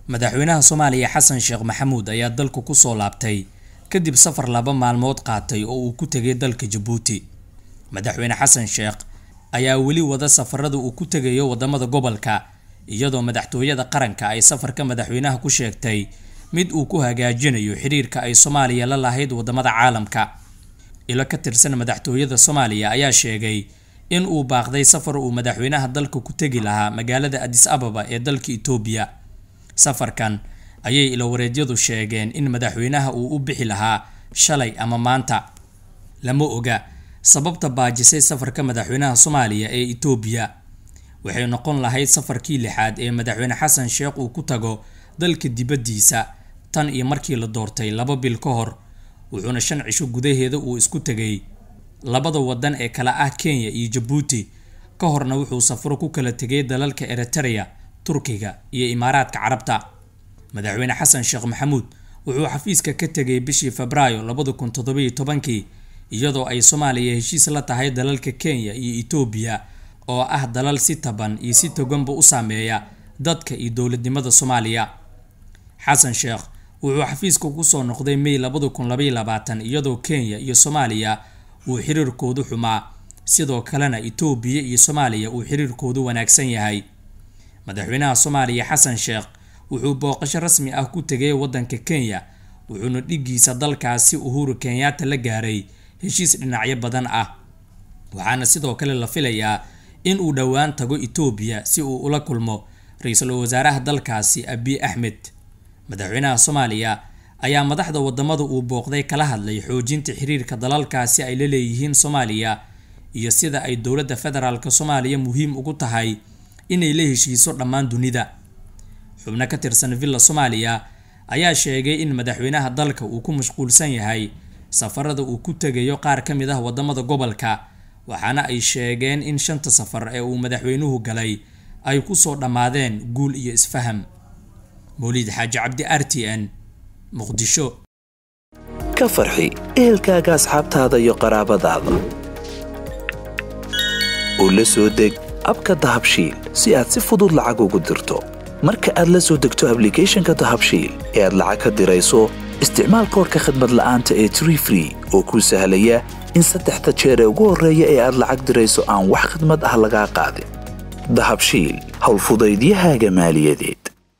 madaxweynaha soomaaliya xasan sheekh maxamuud ayaa dalku kusoo laabtay kadib safar laba maalmood qaatay oo uu ku tegay dalka jabuuti madaxweyne xasan sheekh ayaa weli wada safarada uu ku tegayo wadamada gobolka iyadoo madaxtooyada qaranka ay safarka madaxweynaha ku sheegtay mid uu ku hagaajinayo xiriirka ay soomaaliya la lahayd wadamada caalamka ilo ka tirsan madaxtooyada soomaaliya ayaa sheegay in uu baaqday safar uu madaxweynaha dalka ku tegi lahaa magaalada adis ababa ee dalka itoobiya safarkan ayay ilowareedyadu sheegeen in madaxweynaha uu u bixi lahaa shalay ama maanta lama oga sababta baajisay safarka madaxweynaha soomaaliya ee itoobiya waxay noqon lahayd safarkii lixaad ee madaxweyne xasan sheekh uu ku tago dalka dibaddiisa tan iyo markii la doortay laba bil ka hor wuxuuna shan cisho gudaheeda uu isku tegay labada wadan ee kala ah kenya iyo jabuuti ka horna wuxuu safaro ku kala tegay dalalka eritereya turkiga iyo imaaraadka carabta madaxweyne xasan sheekh maxamuud wuxuu xafiiska ka tegay bishii febraayo labada kun toddobiyo tobankii iyadoo ay soomaaliya heshiis la tahay dalalka kenya iyo etoobiya oo ah dalal si taban iyo si toganba u saameeya dadka iyo dowladnimada soomaaliya xasan sheekh wuxuu xafiiska kusoo noqday may labada kun labaiyo labaatan iyadoo kenya iyo soomaaliya uu xiriirkoodu xumaa sidoo kalena itoobiya iyo soomaaliya uu xiriirkoodu wanaagsan yahay madaxweynaha soomaaliya xasan sheekh wuxuu booqasho rasmi ah ku tegay wadanka kenya wuxuuna dhigiisa dalkaasi uhuru kenyaata la gaaray heshiis dhinacyo badan ah waxaana sidoo kale la filayaa in uu dhowaan tago itoobiya si uu ula kulmo ra-iisul wasaaraha dalkaasi abiy axmed madaxweynaha soomaaliya ayaa madaxda wadamada uu booqday kala hadlay xoojinta xiriirka dalalkaasi ay la leeyihiin soomaaliya iyo sida ay dowladda federaalk soomaaliya muhiim ugu tahay inay la heshiiso dhammaan dunida xubno ka tirsan villa soomaaliya ayaa sheegay in madaxweynaha dalka uu ku mashquulsan yahay safarada uu ku tegayo qaar ka mid ah wadamada gobolka waxaana ay sheegeen in shanta safar ee uu madaxweynuhu galay ay kusoo dhammaadeen guul iyo isfaham mawliid xaaji cabdi r t n muqdisho ka farxi ehelkaaga asxaabtaada iyo qaraabadaada oo la soo deg abka dahabshiil si aad si fudud lacag ugu dirto marka aad la soo degto ablicathonka dahabshiil ee aad lacag ka dirayso isticmaal koorka khadmad la'aanta ee tree free oo kuu sahlaya in saddexda jeer ee ugu horreeya ee aad lacag dirayso aan wax khadmad ah lagaa qaadin dahabshiil howlfudaydiyahaaga maaliyadeed